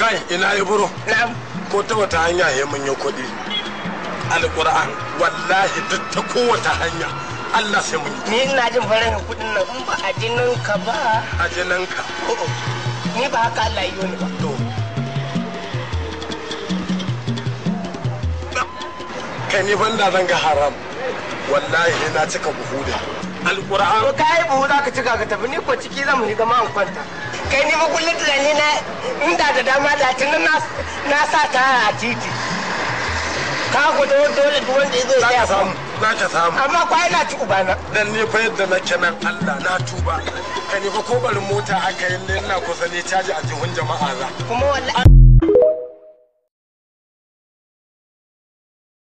kai ina ibro na'am ko ta wata hanya ya mun yi kuɗi alƙur'an wallahi duk ta kowace hanya Allah sai mun yi ni ina jin farin kudin nan in ba a jinin ka ba a jininka o'o, ni ba haka Allah yi ni ba to kai ni banda zan ga haram wallahi na cika buhu da to alƙur'an ka yi buhu za ka cika ka tafi ni ko ciki zan mu shiga ma in kwanta kai ni ba kullum tunani na inda da dama da tunan na na sa ta a titi ka ku dole dole duk wanda ya zo za ya ka samu za ka samu amma kwai na ci ubana dan ni fa yadda nake nan Allah na tuba kai ni fa ko barin mota aka yi ne ina kusa ne caji a jihun jama'a za kuma wallahi